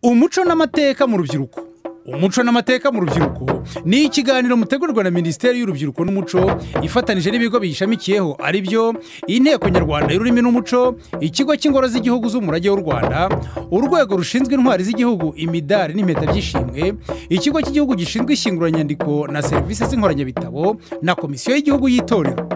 umuco n'amateka mu rubyiruko umuco n'amateka mu rubyiruko ni ikiganiro mutegurwa na minisiteri y'urubyiruko n'umuco ifatanije n'ibigo biyishamikiyeho ari byo inteko nyarwanda y'ururimi n'umuco ikigo cy'ingoro z'igihugu z'umurage w'u rwanda urwego rushinzwe intwari z'igihugu imidari n'impeta by'ishimwe ikigo cy'igihugu gishinzwe ishyinguranyandiko na serivisi z'inkoranyabitabo na komisiyo y'igihugu y'itorero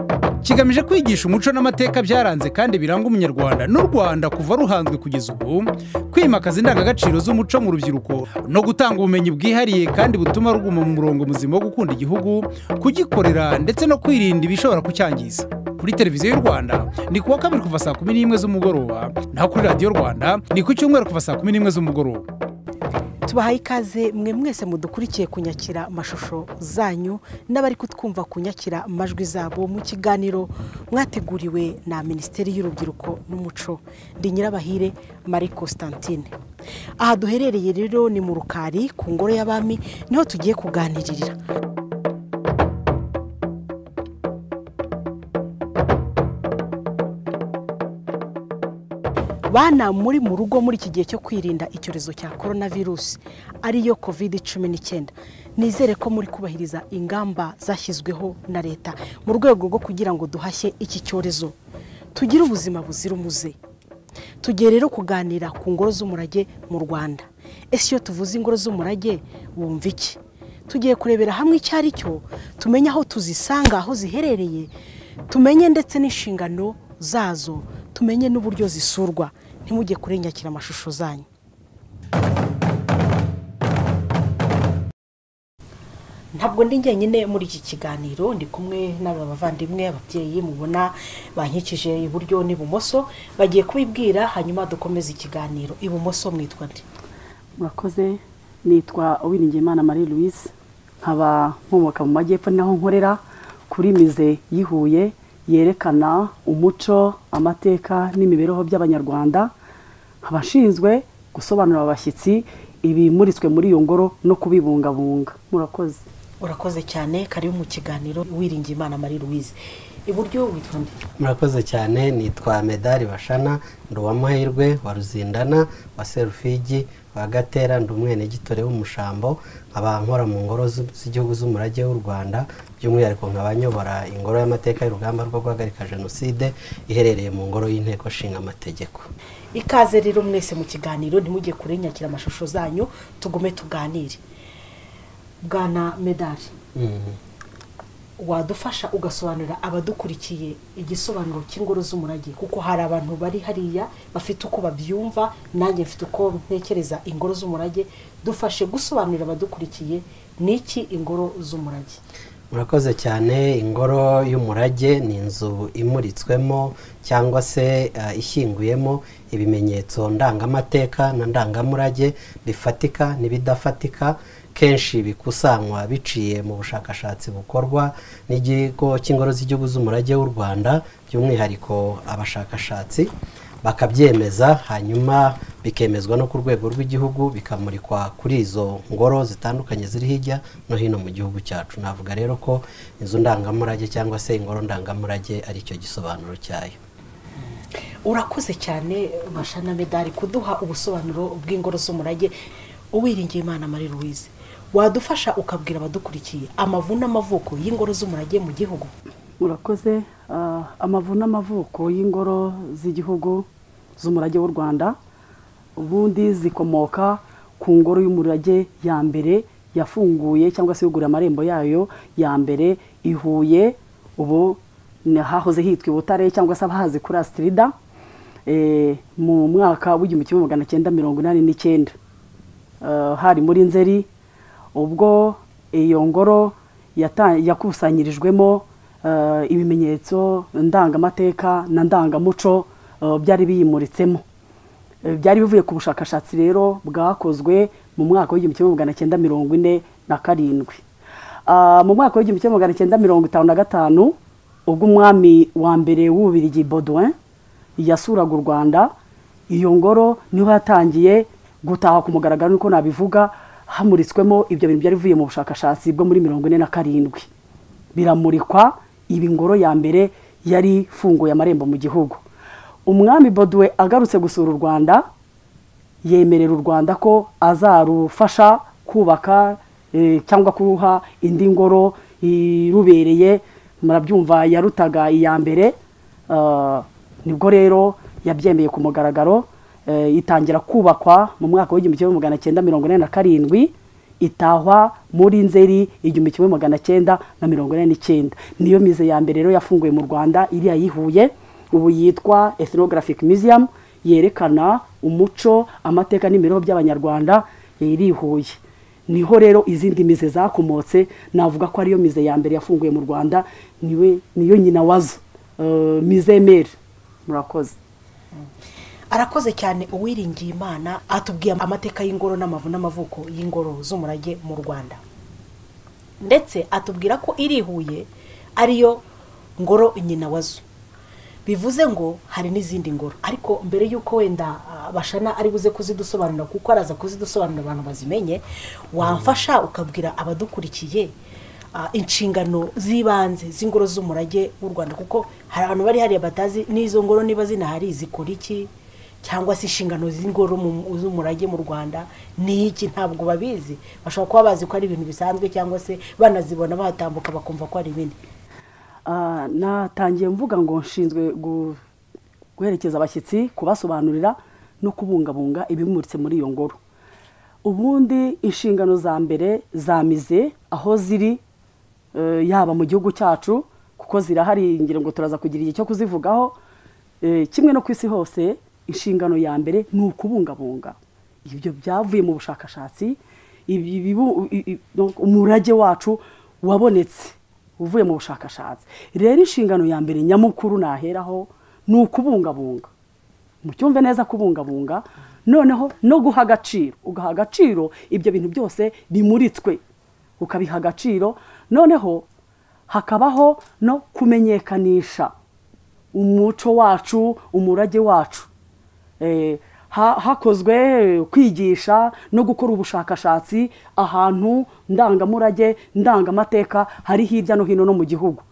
kigamije kwigisha umuco n'amateka byaranze kandi biranga umunyarwanda n'u rwanda kuva ruhanzwe kugeza ubu kwimakaza indangagaciro z'umuco mu rubyiruko no gutanga ubumenyi bwihariye kandi butuma ruguma mu murongo muzima wo gukunda igihugu kugikorera ndetse no kwirinda ibishobora kucyangiza kuri televiziyo y'u rwanda ni kuwa kabiri kuva saa kumi n'imwe z'umugoroba naho kuri radiyo rwanda ni ku cyumweru kuva saa kumi n'imwe z'umugoroba tubahaye ikaze mwe mwese mudukurikiye kunyakira amashusho zanyu n'abari kutwumva kunyakira amajwi zabo mu kiganiro mwateguriwe na minisiteri y'urubyiruko n'umuco ndi nyirabahire marie constantine aha duherereye rero ni mu rukari ku ngoro y'abami niho tugiye kuganiririra bana muri mu rugo muri iki gihe cyo kwirinda icyorezo cya korona virusi ariyo kovide cumi n'icyenda nizere ko muri kubahiriza ingamba zashyizweho na leta mu rwego rwo kugira ngo duhashye iki cyorezo tugire ubuzima buzira umuze tugiye rero kuganira ku ngoro z'umurage mu rwanda ese iyo tuvuze ingoro z'umurage wumva iki tugiye kurebera hamwe icyo ari cyo tumenye aho tuzisanga aho ziherereye tumenye ndetse n'inshingano zazo tumenye n'uburyo zisurwa ntimujye kurenyakira amashusho zanyu ntabwo ndi njyenyine muri iki kiganiro ndi kumwe n'aba bavandimwe ababyeyi mubona bankikije iburyo n'ibumoso bagiye kubibwira hanyuma dukomeze ikiganiro ibumoso mwitwa ndi murakoze nitwa uwiringiyimana marie louise nkaba nkomoka mu majyepfo naho nkorera kuri mize yihuye yerekana umuco amateka n'imibereho by'abanyarwanda abashinzwe gusobanurira abashyitsi ibimuritswe muri iyo ngoro no kubibungabunga murakoze urakoze cyane karibu mu kiganiro wiringiye imana marie louise iburyo witwa nde murakoze cyane nitwa medari bashana ndi uwamahirwe wa ruzindana wa serufigi wa gatera ndi umwenegitore w'umushambo nkaba nkora mu ngoro z'igihugu z'umurage w'u rwanda by'umwihariko nkaba nyobora ingoro y'amateka y'urugamba rwo guhagarika jenoside iherereye mu ngoro y'inteko nshinga amategeko ikaze rero mwese mu kiganiro ntimujye kurenyakira amashusho zanyu tugume tuganire bwana medari wadufasha ugasobanurira abadukurikiye igisobanuro cy'ingoro z'umurage kuko hari abantu bari hariya bafite uko babyumva nanjye mfite uko ntekereza ingoro z'umurage dufashe gusobanurira abadukurikiye n'iki ingoro z'umurage murakoze cyane ingoro y'umurage ni inzu imuritswemo cyangwa se ishyinguyemo ibimenyetso ndangamateka na ndangamurage bifatika n'ibidafatika kenshi bikusanywa biciye mu bushakashatsi bukorwa n'ikigo cy'ingoro z'igihugu z'umurage w'u rwanda by'umwihariko abashakashatsi bakabyemeza hanyuma bikemezwa no ku rwego rw'igihugu bikamurikwa kuri izo ngoro zitandukanye ziri hirya no hino mu gihugu cyacu navuga rero ko inzu ndangamurage cyangwa se ingoro ndangamurage ari cyo gisobanuro cyayo urakoze cyane bashana medari kuduha ubusobanuro bw'ingoro z'umurage uwiringiye imana marie louise wadufasha ukabwira abadukurikiye amavu n'amavuko y'ingoro z'umurage mu gihugu murakoze amavu n'amavuko y'ingoro z'igihugu z'umurage w'u rwanda ubundi zikomoka ku ngoro y'umurage ya mbere yafunguye cyangwa se yugurura amarembo yayo ya mbere ihuye ubu hahoze hitwa ibutare cyangwa se abahazi kuri asitirida mu mwaka w'igihumbi kimwe magana cyenda mirongo inani n'icyenda hari muri nzeri ubwo iyo ngoro yakusanyirijwemo ibimenyetso ndangamateka na ndangamuco byari biyimuritsemo byari bivuye ku bushakashatsi rero bwakozwe mu mwaka w'igihumbi kimwe magana cyenda mirongo ine na karindwi mu mwaka w'igihumbi kimwe magana cyenda mirongo itanu na gatanu ubwo umwami wa mbere w'ububirigi Baudouin yasuraga u rwanda iyo ngoro niho yatangiye gutaha ku mugaragaro niko nabivuga hamuritswemo ibyo bintu byari bivuye mu bushakashatsi bwo muri mirongo ine na karindwi biramurikwa ibi ngoro ya mbere yari ifunguye amarembo mu gihugu umwami boduwe agarutse gusura u rwanda yemerera u rwanda ko azarufasha kubaka eh, cyangwa kuruha indi ngoro irubereye murabyumva yarutaga iya mbere ah, nibwo rero yabyemeye ku mugaragaro eh, itangira kubakwa mu mwaka w'igihumbi kimwe magana cyenda mirongo ine na karindwi itahwa muri nzeri igihumbi kimwe magana cyenda na mirongo ine n'icyenda niyo mize ya mbere rero yafunguye mu rwanda iriya yihuye ubu yitwa ethnographic museum yerekana umuco amateka n'imibereho by'abanyarwanda irihuye niho rero izindi mize zakomotse navuga ko ariyo mize ya mbere yafunguye mu rwanda niwe niyo nyina wazo Eh, mize meri murakoze arakoze cyane uwiringiye imana atubwiye amateka y'ingoro n'amavu n'amavuko y'ingoro z'umurage mu rwanda ndetse atubwira ko irihuye ariyo ngoro nyina wazo bivuze ngo hari n'izindi ngoro ariko mbere y'uko wenda ah, bashana ari buze kuzidusobanurira kuko araza kuzidusobanurira abantu bazimenye wamfasha ukabwira abadukurikiye ah, inshingano z'ibanze z'ingoro z'umurage w'u rwanda kuko hari abantu bari hariya batazi n'izo ngoro niba zinahari zikora iki cyangwa se inshingano z'ingoro mu- z'umurage mu rwanda ni iki ntabwo babizi bashobora kuba bazi ko ari ibintu bisanzwe cyangwa se banazibona bahatambuka bakumva ko ari ibindi Ah, natangiye mvuga ngo nshinzwe gu- guherekeza abashyitsi kubasobanurira no kubungabunga ibimuritse muri iyo ngoro ubundi inshingano za mbere zamize aho ziri eh, yaba mu gihugu cyacu kuko zirahari ngira ngo turaza kugira igihe cyo kuzivugaho Eh, kimwe no ku isi hose inshingano ya mbere ni ukubungabunga ibyo byavuye mu bushakashatsi ibi- ibibu- i- i- no, umurage wacu wabonetse uvuye mu bushakashatsi rero inshingano ya mbere nyamukuru naheraho ni ukubungabunga mucyumve neza kubungabunga noneho no guha agaciro ugaha agaciro ibyo bintu byose bimuritswe ukabiha agaciro noneho hakabaho no kumenyekanisha umuco wacu umurage wacu Eh, ha- hakozwe eh, kwigisha no gukora ubushakashatsi ahantu ndangamurage ndangamateka hari hirya no hino no mu gihugu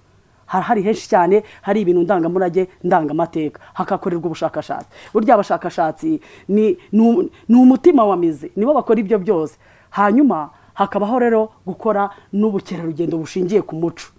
Ha- hari henshi cyane hari ibintu ndangamurage ndangamateka hakakorerwa ubushakashatsi burya abashakashatsi ni ni um- ni umutima wa mizi nibo bakora ibyo byose hanyuma hakabaho rero gukora n'ubukerarugendo bushingiye ku muco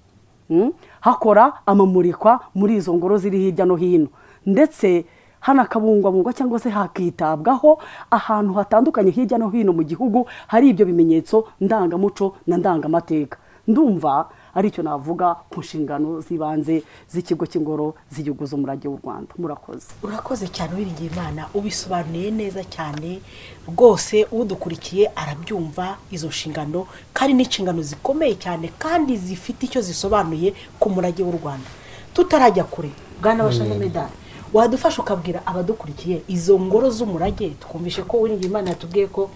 Mm? hakora amamurikwa muri izo ngoro ziri hirya no hino ndetse hanakabungwabungwa cyangwa se hakitabwaho ahantu hatandukanye hirya no hino mu gihugu hari ibyo bimenyetso ndangamuco na ndangamateka ndumva ari cyo navuga ku nshingano z'ibanze z'ikigo cy'ingoro z'igihugu z'umurage w'u rwanda murakoze urakoze cyane uwiringiye imana ubisobanuye neza cyane rwose udukurikiye arabyumva izo nshingano kandi n'inshingano zikomeye cyane kandi zifite icyo zisobanuye ku murage w'u rwanda tutarajya kure bwana bashamo medali wadufasha ukabwira abadukurikiye izo ngoro z'umurage twumvishe ko uwiringiye imana yatubwiye ko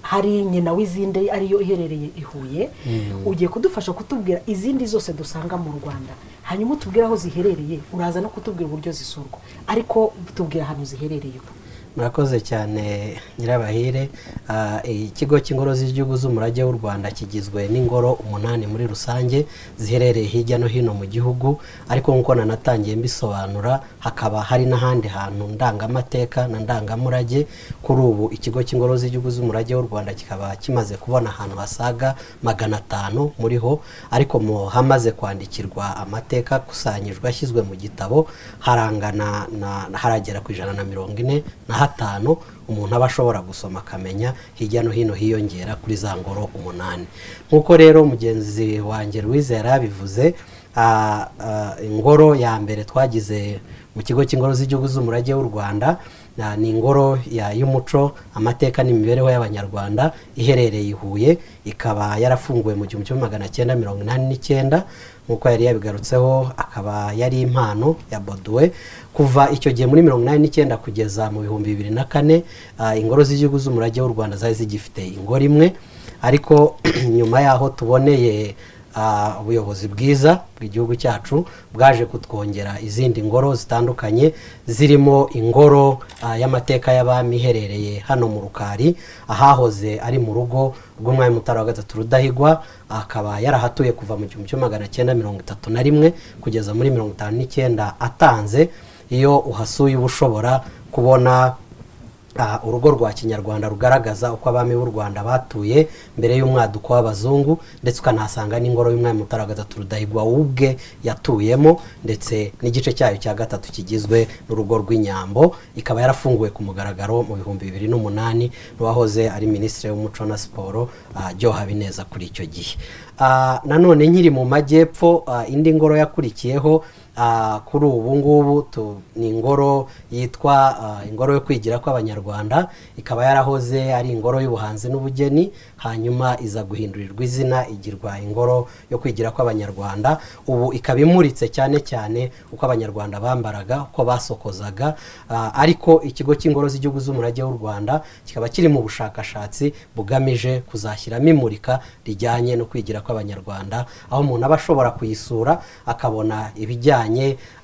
hari nyina w'izindi ariyo iherereye i huye ugiye kudufasha kutubwira izindi zose dusanga mu rwanda hanyuma utubwire aho ziherereye uraza no kutubwira uburyo zisurwa ariko tubwira ahantu ziherereye ubu murakoze cyane nyirabahire Ah, ikigo cy'ingoro z'igihugu z'umurage w'u rwanda kigizwe n'ingoro umunani muri rusange ziherereye hirya no hino mu gihugu ariko nk'uko nanatangiye mbisobanura hakaba hari n'ahandi hantu ndangamateka na ndangamurage kuri ubu ikigo cy'ingoro z'igihugu z'umurage w'u rwanda kikaba kimaze kubona ahantu hasaga magana atanu muri ho ariko mu hamaze kwandikirwa amateka akusanyijwe ashyizwe mu gitabo harangana na haragera ku ijana na mirongo ine na hatanu umuntu aba ashobora gusoma akamenya hirya no hino hiyongera kuri za ngoro umunani nk'uko rero mugenzi wanjye Louise yari abivuze ah, ah, ingoro ya mbere twagize mu kigo cy'ingoro z'igihugu z'umurage w'u rwanda na- ni ingoro ya- y'umuco amateka n'imibereho y'abanyarwanda iherereye i huye ikaba yarafunguwe mu gihumbi kimwe magana cyenda mirongo inani n'icyenda nk'uko yari yabigarutseho akaba yari impano ya boduwe kuva icyo gihe muri mirongo inani n'icyenda kugeza mu bihumbi bibiri na kane ah, ingoro z'igihugu z'umurage w'u rwanda zari zigifite ingoro imwe ariko nyuma yaho tuboneye Ah, ubuyobozi bwiza bw'igihugu cyacu bwaje kutwongera izindi ngoro zitandukanye zirimo ingoro ah, y'amateka y'abami iherereye hano mu rukari ahahoze ari mu rugo rw'umwami mutara wa gatatu rudahigwa akaba yarahatuye kuva mu gihumbi kimwe magana cyenda mirongo itatu na rimwe kugeza muri mirongo itanu n'icyenda atanze iyo uhasuye uba ushobora kubona Ah, urugo rwa kinyarwanda rugaragaza uko abami b'u rwanda batuye mbere y'umwaduko w'abazungu ndetse ukanahasanga n'ingoro y'umwami mutara wa gatatu rudahigwa ubwe yatuyemo ndetse n'igice cyayo cya gatatu kigizwe n'urugo rw'inyambo ikaba yarafunguwe ku mugaragaro mu bihumbi bibiri n'umunani n'uwahoze ari minisitiri w'umuco na siporo ah, Joe habineza kuri icyo gihe Ah, nanone nkiri mu majyepfo ah, indi ngoro yakurikiyeho Ah, kuri ubu ngubu tu- ni ingoro yitwa ah, ingoro yo kwigira kw'abanyarwanda ikaba yarahoze ari ingoro y'ubuhanzi n'ubugeni hanyuma iza guhindurirwa izina igirwa ingoro yo kwigira kw'abanyarwanda ubu ikaba imuritse cyane cyane uko abanyarwanda bambaraga uko basokozaga ah, ariko ikigo cy'ingoro z'igihugu z'umurage w'u rwanda kikaba kiri mu bushakashatsi bugamije kuzashyiramo imurika rijyanye no kwigira kw'abanyarwanda aho umuntu aba ashobora kuyisura akabona ibijyanye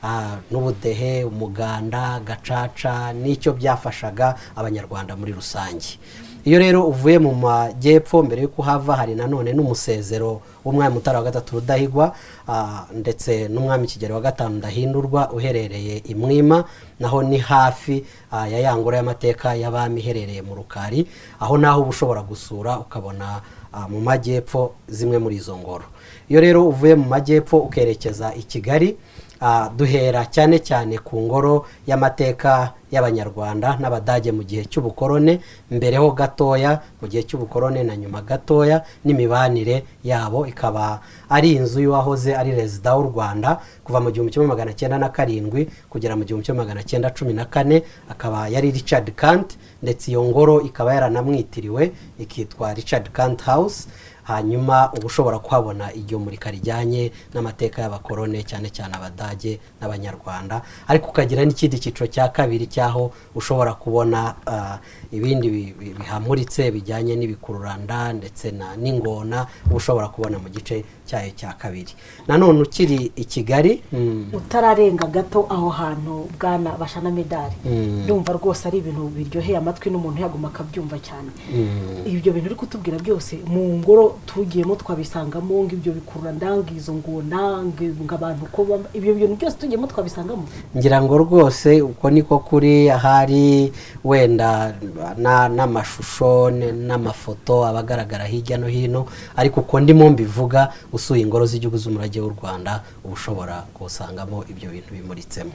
ah, n'ubudehe umuganda gacaca n'icyo byafashaga abanyarwanda muri rusange iyo rero uvuye mu majyepfo mbere y'uko uhava hari nanone n'umusezero w'umwami mutara wa gatatu rudahigwa ah, ndetse n'umwami kigero wa gatanu ndahindurwa uherereye i mwima naho ni hafi ah, ya ya ngoro y'amateka y'abami iherereye mu rukari aho naho uba ushobora gusura ukabona ah, mu majyepfo zimwe muri izo ngoro iyo rero uvuye mu majyepfo ukerekeza i kigali Ah, duhera cyane cyane ku ngoro y'amateka y'abanyarwanda n'abadage mu gihe cy'ubukorone mbereho gatoya mu gihe cy'ubukorone na nyuma gatoya n'imibanire yabo ikaba ari inzu y'uwahoze ari rezida w'u rwanda kuva mu gihumbi kimwe magana cyenda na karindwi kugera mu gihumbi kimwe magana cyenda cumi na kane akaba yari richard kant ndetse iyo ngoro ikaba yaranamwitiriwe ikitwa richard kant house hanyuma uba ushobora kuhabona iryo murika rijyanye n'amateka y'abakorone cyane cyane abadage n'abanyarwanda ariko ukagira n'ikindi cyiciro cya kabiri cy'aho ushobora kubona ah, ibindi bi- bi- bihamuritse bijyanye n'ibikururanda ndetse na n'ingona uba ushobora kubona mu gice cyayo cya kabiri nanone ukiri i kigali mm, utararenga gato aho hantu bwana bashana medali Mm. ndumva rwose ari ibintu biryoheye amatwi n'umuntu yaguma akabyumva cyane ibyo bintu uri kutubwira byose mu ngoro tugiyemo twabisangamo ngo ibyo bikurura ndanga izo ngona ngo abantu ko baba- ibyo bintu byose tugiyemo twabisangamo ngira ngo rwose uko niko kuri ahari wenda na- n'amashusho n- n'amafoto aba agaragara hirya no hino ariko uko ndimo mbivuga usuye ingoro z'igihugu z'umurage w'u rwanda uba ushobora kusangamo ibyo bintu bimuritsemo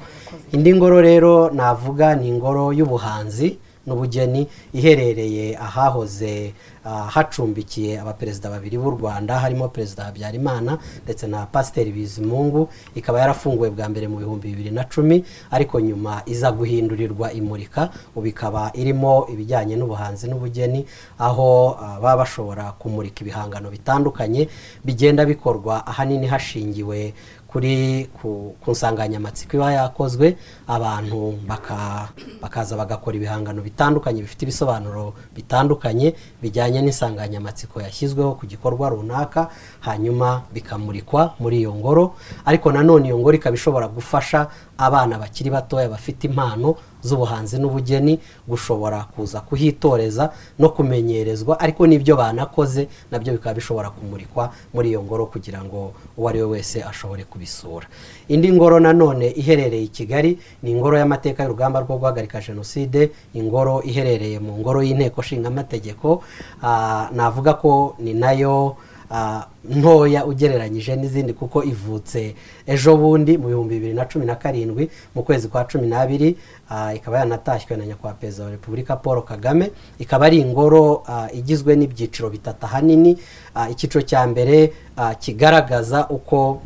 indi ngoro rero navuga ni ingoro y'ubuhanzi n'ubugeni iherereye ahahoze ah, hacumbikiye abaperezida babiri b'u rwanda harimo perezida habyarimana ndetse na pasiteri bizimungu ikaba yarafunguwe bwa mbere mu bihumbi bibiri na cumi ariko nyuma iza guhindurirwa imurika ubu ikaba irimo ibijyanye n'ubuhanzi n'ubugeni aho ah, baba bashobora kumurika ibihangano bitandukanye bigenda bikorwa ahanini hashingiwe kuri ku, ku nsanganyamatsiko iba yakozwe abantu baka, bakaza bagakora ibihangano bitandukanye bifite ibisobanuro bitandukanye bijyanye n'insanganyamatsiko yashyizweho ku gikorwa runaka hanyuma bikamurikwa muri iyo ngoro ariko nanone iyo ngoro ikaba ishobora gufasha abana bakiri batoya bafite impano z'ubuhanzi n'ubugeni gushobora kuza kuhitoreza no kumenyerezwa ariko n'ibyo banakoze nabyo bikaba bishobora kumurikwa muri iyo ngoro kugira ngo uwo ari we wese ashobore kubisura indi ngoro nanone iherereye i kigali ni ingoro y'amateka y'urugamba rwo guhagarika jenoside ingoro iherereye mu ngoro y'inteko nshingamategeko Ah, navuga ko ni nayo ah, ntoya ugereranyije n'izindi kuko ivutse ejo bundi mu bihumbi bibiri na cumi na karindwi mu kwezi kwa cumi n'abiri ah, ikaba yanatashywe na nyakubahwa perezida wa repubulika paul kagame ikaba ari ingoro ah, igizwe n'ibyiciro bitatu ahanini Ah, icyiciro cya mbere ah, kigaragaza uko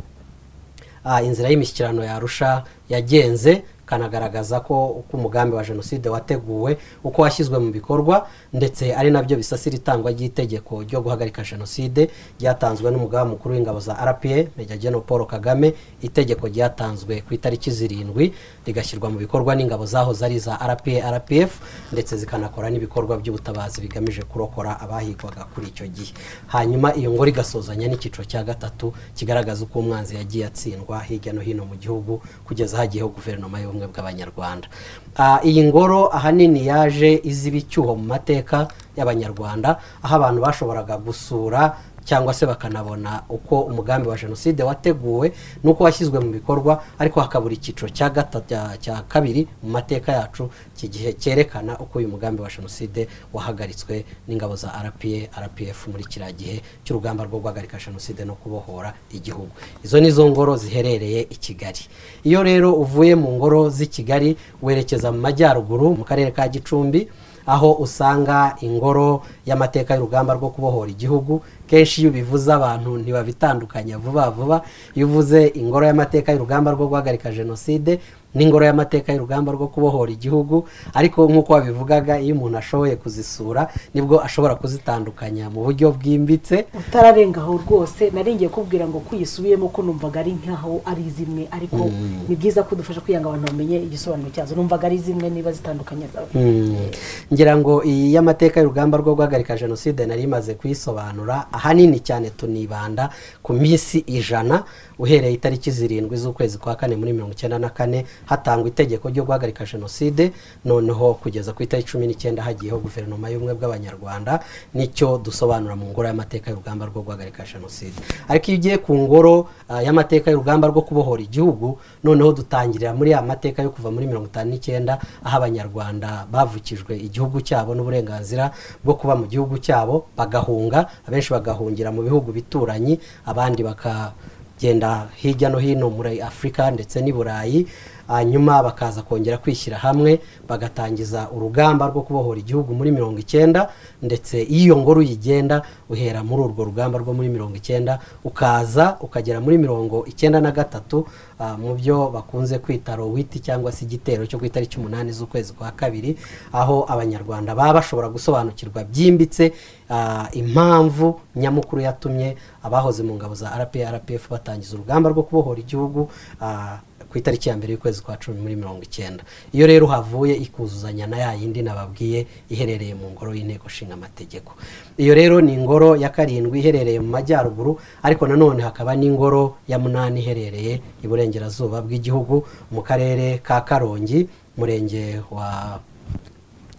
ah, inzira y'imishyikirano yarusha yagenze kanagaragaza ko uko umugambi wa jenoside wateguwe uko washyizwe mu bikorwa ndetse ari nabyo bisasira itangwa ry'itegeko ryo guhagarika jenoside ryatanzwe n'umugaba mukuru w'ingabo za rpa Major General paul kagame itegeko ryatanzwe ku itariki zirindwi rigashyirwa mu bikorwa n'ingabo zahoze ari za rpa rpf ndetse zikanakora n'ibikorwa by'ubutabazi bigamije kurokora abahigwaga kuri icyo gihe hanyuma iyo ngoro igasozanya n'icyiciro cya gatatu kigaragaza uko umwanzi yagiye atsindwa hirya no hino mu gihugu kugeza hagiyeho guverinoma y'ubumwe bw'abanyarwanda Ah, iyi ngoro ahanini yaje iziba icyuho mu mateka y'abanyarwanda aho abantu bashoboraga gusura cyangwa se bakanabona uko umugambi wa jenoside wateguwe n'uko washyizwe mu bikorwa ariko hakabura icyiciro cya gata- cya- cya kabiri mu mateka yacu iki gihe cyerekana uko uyu mugambi wa jenoside wahagaritswe n'ingabo za rpa rpf muri kiriya gihe cy'urugamba rwo guhagarika jenoside no kubohora igihugu izo ni zo ngoro ziherereye i kigali iyo rero uvuye mu ngoro z'i kigali werekeza mu majyaruguru mu karere ka gicumbi aho usanga ingoro y'amateka y'urugamba rwo kubohora igihugu kenshi iyo ubivuze abantu ntibabitandukanya vuba vuba iyo uvuze ingoro y'amateka y'urugamba rwo guhagarika jenoside n'ingoro y'amateka y'urugamba rwo kubohora igihugu ariko nk'uko wabivugaga iyo umuntu ashoboye kuzisura nibwo ashobora kuzitandukanya mu buryo bwimbitse utararengaho rwose narengeye kubwira ngo kuyisubiyemo ko numvaga ari nkaho ari zimwe ariko ni byiza ko dufasha kugira ngo abantu bamenye igisobanuro cyazo numvaga ari zimwe niba zitandukanye zawe Mm. ngira ngo iyi y'amateka y'urugamba rwo guhagarika jenoside nari imaze kuyisobanura ahanini cyane tunibanda ku minsi ijana uhereye itariki zirindwi z'ukwezi kwa kane muri mirongo icyenda na kane hatangwa itegeko ryo guhagarika jenoside noneho kugeza ku itariki cumi n'icyenda hagiyeho guverinoma y'ubumwe bw'abanyarwanda nicyo dusobanura mu ngoro y'amateka y'urugamba rwo guhagarika jenoside ariko iyo ugiye ku ngoro ah, y'amateka y'urugamba rwo kubohora igihugu noneho dutangirira muri ya mateka yo kuva muri mirongo itanu n'icyenda aho abanyarwanda bavukijwe igihugu cyabo n'uburenganzira bwo kuba mu gihugu cyabo bagahunga abenshi bagahungira mu bihugu bituranyi abandi bakagenda hirya no hino muri afurika ndetse n'i burayi hanyuma bakaza kongera kwishyira hamwe bagatangiza urugamba rwo kubohora igihugu muri mirongo icyenda ndetse iyo iyo ngoro uyigenda uhera muri urwo rugamba rwo muri mirongo icyenda ukaza ukagera muri mirongo icyenda na gatatu ah, mu byo bakunze kwita rowiti cyangwa se igitero cyo ku itariki umunani z'ukwezi kwa kabiri aho abanyarwanda baba bashobora gusobanukirwa byimbitse ah, impamvu nyamukuru yatumye abahoze mu ngabo za rprpf batangiza urugamba rwo kubohora igihugu ah, ku itariki ya mbere y'ukwezi kwa cumi muri mirongo icyenda iyo rero havuye ikuzuzanya na ya yindi nababwiye iherereye mu ngoro y'inteko nshinga amategeko iyo rero ni ingoro ya karindwi iherereye mu majyaruguru ariko nanone hakaba n'ingoro ya munani iherereye iburengerazuba bw'igihugu mu karere ka karongi murenge wa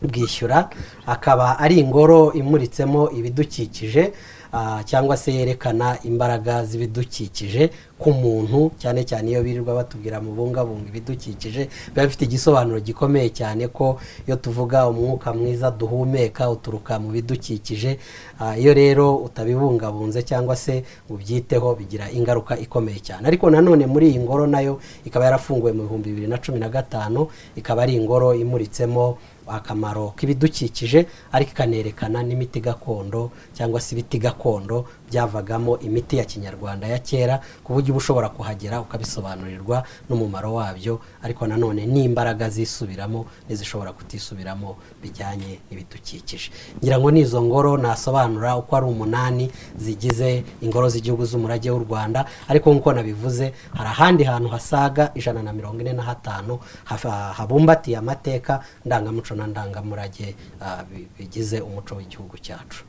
bwishyura akaba ari ingoro imuritsemo ibidukikije ah, cyangwa se yerekana imbaraga z'ibidukikije ku muntu cyane cyane iyo birirwa batubwira mubungabunga ibidukikije biba bifite igisobanuro gikomeye cyane ko iyo tuvuga umwuka mwiza duhumeka uturuka mu bidukikije ah, iyo rero utabibungabunze cyangwa se ngo ubyiteho bigira ingaruka ikomeye cyane ariko nanone muri iyi ngoro nayo ikaba yarafunguwe mu bihumbi bibiri na cumi na gatanu ikaba ari ingoro imuritsemo akamaro k'ibidukikije ariko ikanerekana n'imiti gakondo cyangwa se ibiti gakondo byavagamo imiti ya kinyarwanda ya kera ku buryo uba ushobora kuhagera ukabisobanurirwa n'umumaro wabyo ariko nanone n'imbaraga zisubiramo n'izishobora kutisubiramo bijyanye n'ibidukikije ngira ngo n'izo ngoro nasobanura uko ari umunani zigize ingoro z'igihugu z'umurage w'u rwanda ariko nk'uko nabivuze hari ahandi hantu hasaga ijana na mirongo ine na hatanu hafa- habumbatiye amateka ndangamuco na ndangamurage ah, bi- bigize umuco w'igihugu cyacu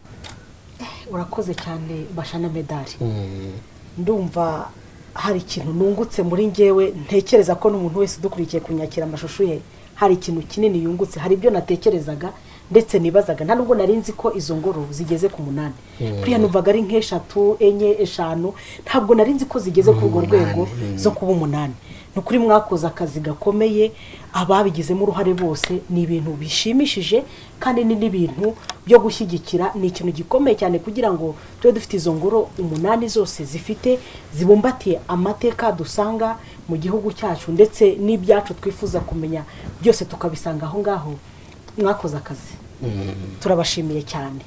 urakoze cyane bashana medali ndumva hari ikintu nungutse muri ngewe ntekereza ko n'umuntu wese udukurikiye kunyakira amashusho ye hari ikintu kinini yungutse hari ibyo natekerezaga ndetse nibazaga nta nubwo nari nzi ko izo ngoro zigeze ku munani buriya numvaga ari nk'eshatu enye eshanu ntabwo nari nzi ko zigeze ku urwo rwego zo kuba umunani ni ukuri mwakoze akazi gakomeye ababigizemo uruhare bose ni ibintu bishimishije kandi ni n'ibintu byo gushyigikira ni ikintu gikomeye cyane kugira ngo tube dufite izo ngoro umunani zose zifite zibumbatiye amateka dusanga mu gihugu cyacu ndetse n'ibyacu twifuza kumenya byose tukabisanga aho ngaho mwakoze akazi turabashimiye cyane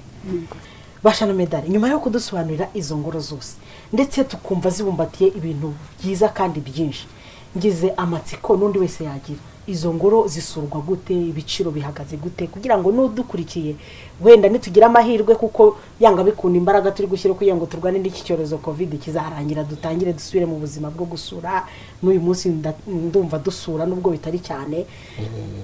bashana medali nyuma yo kudusobanurira izo ngoro zose ndetse tukumva zibumbatiye ibintu byiza kandi byinshi ngize amatsiko n'undi wese yagira izo ngoro zisurwa gute ibiciro bihagaze gute kugira ngo n'udukurikiye wenda nitugire amahirwe kuko yanga bikunda imbaraga turi gushyira kugira ngo turwane n'iki cyorezo covid kizarangira dutangire dusubire mu buzima bwo gusura n'uyu munsi nda- ndumva dusura nubwo bitari cyane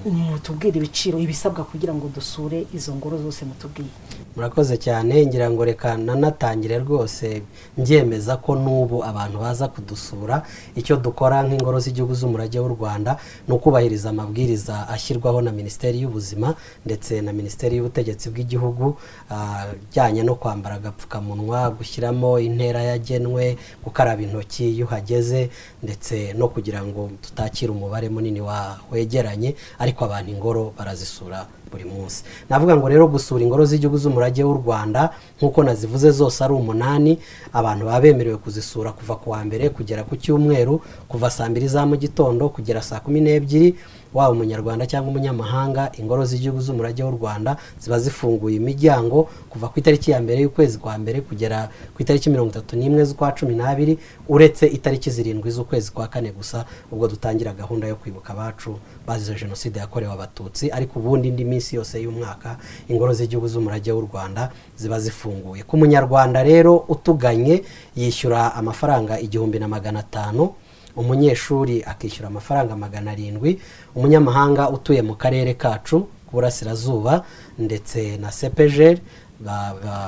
mutubwire ibiciro ibisabwa kugira ngo dusure izo ngoro zose mutubwiye murakoze cyane ngira ngo reka nanatangire rwose mbyemeza ko n'ubu abantu baza kudusura icyo dukora nk'ingoro z'igihugu z'umurage w'u rwanda ni ukubahiriza kubahiriza amabwiriza ashyirwaho na minisiteri y'ubuzima ndetse na minisiteri y'ubutegetsi bw'igihugu ah, ajyanye no kwambara agapfukamunwa gushyiramo intera yagenwe gukaraba intoki iyo uhageze ndetse no kugira ngo tutakira umubare munini wa- wegeranye ariko abantu ingoro barazisura buri munsi navuga ngo rero gusura ingoro z'igihugu z'umurage w'u rwanda nk'uko nazivuze zose ari umunani abantu baba bemerewe kuzisura kuva ku wa mbere kugera ku cyumweru kuva saa mbiri za mu gitondo kugera saa kumi n'ebyiri waba umunyarwanda cyangwa umunyamahanga ingoro z'igihugu z'umurage w'u rwanda ziba zifunguye imiryango kuva ku itariki ya mbere y'ukwezi kwa mbere kugera ku itariki mirongo itatu n'imwe z'ukwa cumi n'abiri uretse itariki zirindwi z'ukwezi kwa kane gusa ubwo dutangira gahunda yo kwibuka abacu bazize jenoside yakorewe abatutsi ariko ubundi indi minsi yose y'umwaka ingoro z'igihugu z'umurage w'u rwanda ziba zifunguye ku munyarwanda rero utuganye yishyura amafaranga igihumbi na magana atanu umunyeshuri akishyura amafaranga magana arindwi umunyamahanga utuye mu karere kacu k'uburasirazuba ndetse na sepejeri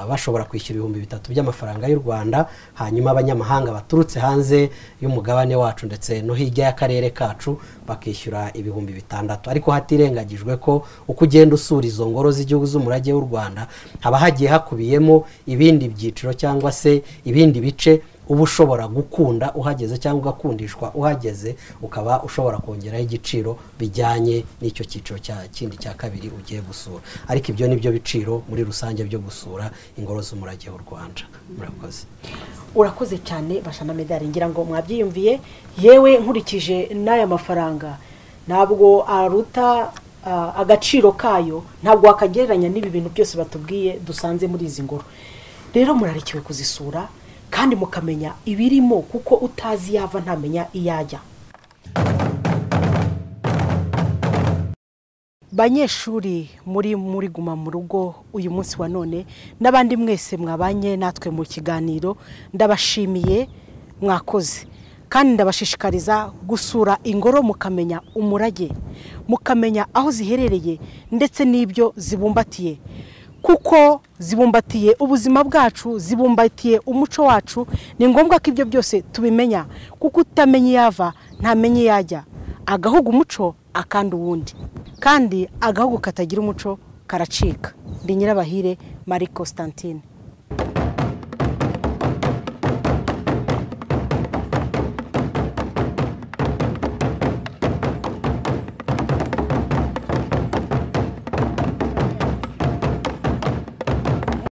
bashobora kwishyura ibihumbi bitatu by'amafaranga y'u rwanda hanyuma abanyamahanga baturutse hanze y'umugabane wacu ndetse no hirya y'akarere kacu bakishyura ibihumbi bitandatu ariko hatirengagijwe ko uko ugenda usura izo ngoro z'igihugu z'umurage w'u rwanda haba hagiye hakubiyemo ibindi byiciro cyangwa se ibindi bice uba ushobora gukunda uhageze cyangwa ugakundishwa uhageze ukaba ushobora kongeraho igiciro bijyanye n'icyo cyiciro cya kindi cya kabiri ugiye gusura ariko ibyo ni byo biciro muri rusange byo gusura ingoro z'umurage w'u rwanda murakoze urakoze cyane bashana medali ngira ngo mwabyiyumviye yewe nkurikije n'aya mafaranga ntabwo aruta ah, agaciro kayo ntabwo wakagereranya n'ibi bintu byose batubwiye dusanze muri izi ngoro rero murarikiwe kuzisura kandi mukamenya ibirimo kuko utazi yava ntamenya iyajya banyeshuri muri muri guma mu rugo uyu munsi wa none n'abandi mwese mwabanye natwe mu kiganiro ndabashimiye mwakoze kandi ndabashishikariza gusura ingoro mukamenya umurage mukamenya aho ziherereye ndetse n'ibyo zibumbatiye kuko zibumbatiye ubuzima bwacu zibumbatiye umuco wacu ni ngombwa ko ibyo byose tubimenya kuko utamenya iyo ava ntamenya iyo ajya agahugu umuco akanda uwundi kandi agahugu katagira umuco karacika ndi nyirabahire marie constantine